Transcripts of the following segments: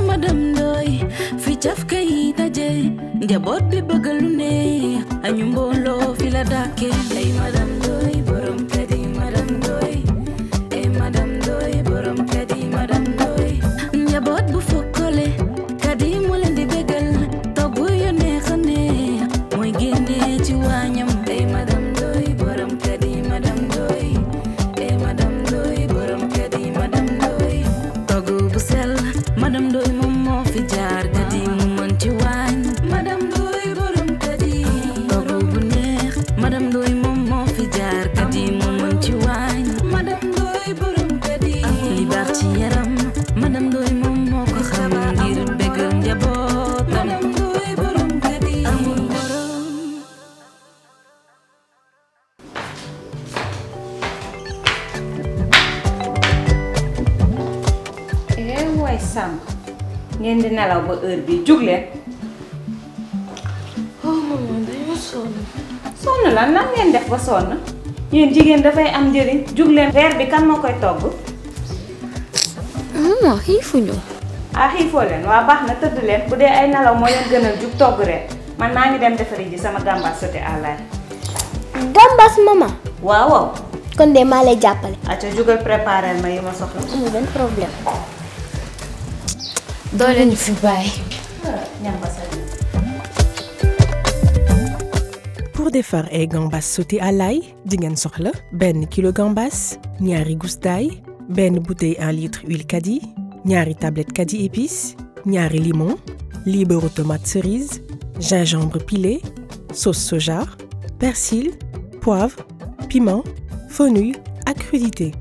madam Ndoy fi caf kay daje njaboot bi bëgg lu ne añu mbooloo fi la dàkke ay madam Ndoy borom kër yi madam Ndoy ay madam Ndoy borom kër yi madam Ndoy njaboot bu fokkole kadi mu leen di bégal togg yu neex a neex mooy génne ci waañam ay madam Ndoy borom kër yi madam Ndoy ay madam Ndoy borom kër yi madam Ndoy togg bu sell madam Ndoy moom moo fi jaar kadi mu mën ci waañ madam Ndoy borom kadi togg bu neex madam Ndoy moom moo fi jaar kadi mu mën ci waañ madam Ndoy borom kadi li baax ci yaram madam Ndoy moom moo ko xam ngir bégal njaboot madam Ndoy borom kadi amul borom eh waay sàmm ngeen di nelaw ba heure bi jug leen oh maman dañoo sonn sonn la nan ngeen def ba sonn yéen jigéen dafay am njëriñ jug leen reer bi kan moo koy togg maman xiifuñu ah xiifoo leen waa baax na tëdd leen bu dee ay nelaw moo leen gënal jug togg reer man maa ngi dem defari ji sama gàmbaas sauté à l'ail gambas maman waaw waaw kon de maa lay jàppale acca jugal préparer ma yi ma soxla amul benn problème doo leen fi bàyyi ñam ba sa Pour defar ay gambas sauté à l'ail di ngeen soxla benn kilo gambas ñaari gousse d'ail benn bouteille 1 litre huile kadi ñaari tablette kadi épice ñaari limon lii beurre tomate cerise gingembre pilé sauce soja persil poivre piment fenouil ak crudité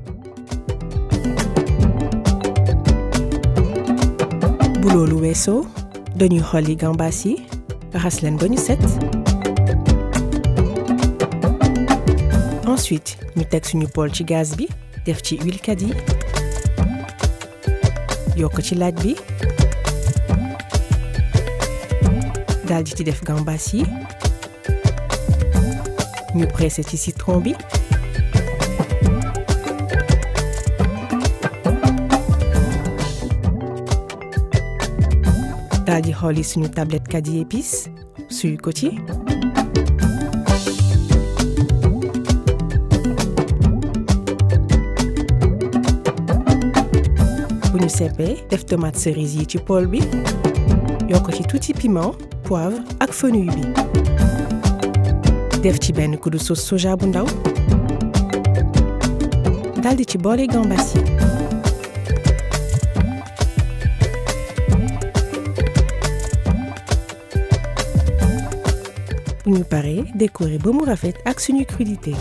bu loolu weesoo dañuy xolli gambas yi raxas leen ba ñu set ensuite ñu teg suñu poêle ci gaz bi def ci huile kadi yokk ci laaj bi daal di ci def gambas yi ñu pressé ci citron bi daal di xolli suñu tablette kadi épice suy ko ci bu ñu seppee def tomate cerise yi ci poêle bi yokk ci tuuti piment poivre ak fenouil bi def ci benn kuddu sauce soja bu ndaw daldi ci boole gambas yi bu ñu paree décorer ba mu rafet ak suñu crudité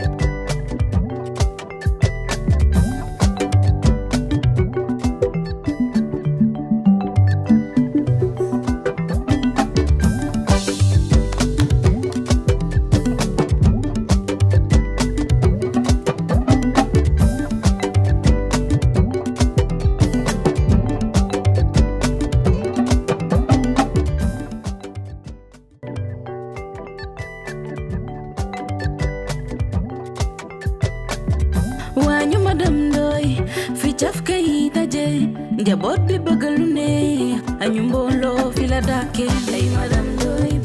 waañu madam Ndoy fi caf kay daje njaboot bi bëgg lu ne añu mbooloo fi la dàkke ay madam Ndoy